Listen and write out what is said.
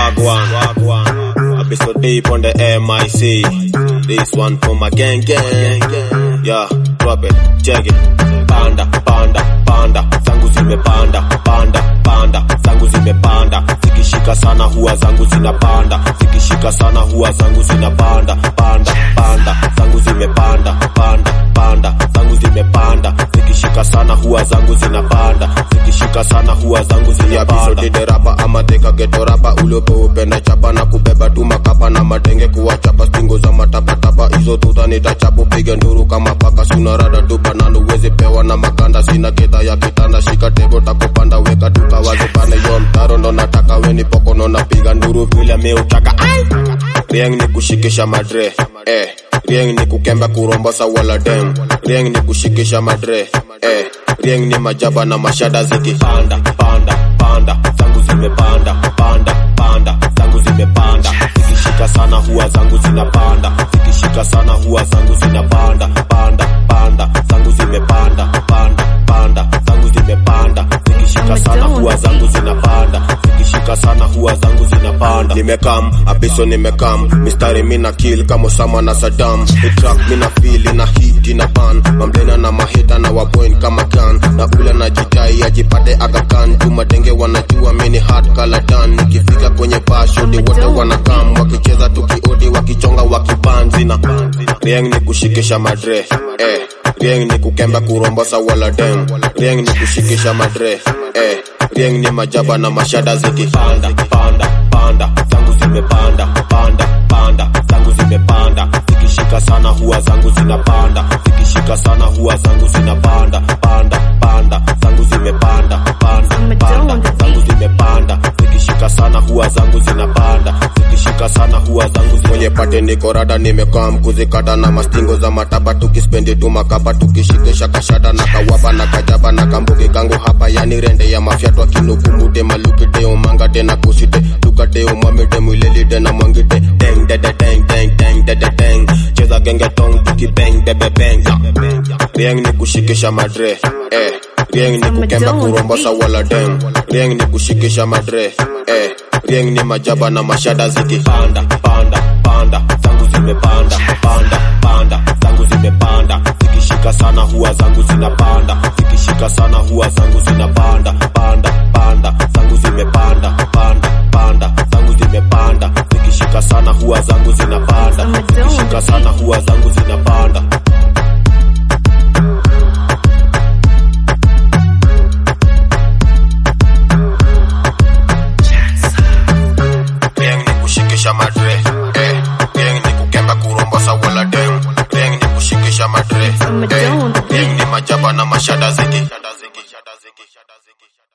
Wagwan, wagwan. I be so deep on the MIC. This one for my gang gang. Yeah, drop it, check it. Panda, panda, panda. Zangu zimepanda, panda, panda. Zangu zimepanda. Zikishika sana huwa zangu zinapanda. Zikishika sana huwa zangu zinapanda. Panda, panda. Zangu zimepanda, panda, panda. Zangu zimepanda. Zikishika sana huwa zangu zinapanda. Zikishika sana huwa zangu zinapanda. Episode rapa ama teka geto rapa uliopo upenda chapa na kubeba tu makapa na matenge kuwachapa stingo za matapatapa hizo tuta nitachapo piga nduru kama paka suna rada tu banano uweze pewa na makanda sina keta ya kitanda shika tego takupanda weka tukawaze pane yo mtaro ndo nataka weni pokono napiga nduru vile mi utaka Rieng ni kushikisha madre eh Rieng ni kukemba kurombosa wala dem Rieng ni kushikisha madre eh Rieng ni majaba na mashada ziki panda panda panda zangu zimepanda panda panda zangu zimepanda zikishika sana huwa zangu zinapanda zikishika sana huwa zangu zinapanda panda panda zangu zimepanda panda panda zangu zimepanda zikishika sana huwa zangu zinapanda zikishika sana huwa zangu zinapanda nimekam abiso nimekam mistari mina kill kama Osama na Saddam itrack mina feel ina hit ina ban mamlena na mahita na wapoint kama gun na ule na jitai ajipate agakan jumadenge wanajua mini hard color dan nikifika kwenye bashodi wote wanakam wakicheza tukiodi wakichonga wakibanzi na rieng ni kushikisha madre eh rieng ni kukemba kurombosa wala dem rieng ni kushikisha madre eh rieng ni majaba na mashada ziki panda panda panda zangu zimepanda panda panda zangu zimepanda zikishika sana huwa zangu zinapanda zikishika sana huwa zangu zinapanda panda panda zangu zimepanda panda panda zangu zimepanda zikishika sana huwa zangu zinapanda zikishika sana huwa zangu zinapanda kwenye pate niko rada nimekaa mkuzikata na mastingo za mataba tukispendi tu makapa tukishikisha kashada na kawaba na kajaba na kambuki kangu hapa yani rende ya mafyatwa kinukumute malukite umangate na kusite tukate umwamite mwilelite na mwangite deng dede deng deng deng dede deng cheza genge tong tukibeng bebe beng rieng ni kushikisha madre eh rieng ni kukemba kurombosa wala dem rieng ni kushikisha madre eh rieng ni majaba na mashada ziki panda panda panda zangu zimepanda panda panda zangu zimepanda zikishika sana huwa zangu zinapanda zikishika sana huwa zangu zinapanda panda panda zangu zimepanda panda panda zangu zimepanda zikishika sana huwa zangu zinapanda zikishika sana huwa zangu zinapanda Rieng ni kushikisha madre eh Rieng ni kukemba kurombosa wala dem Rieng ni kushikisha madre eh Rieng ni majaba na mashada ziki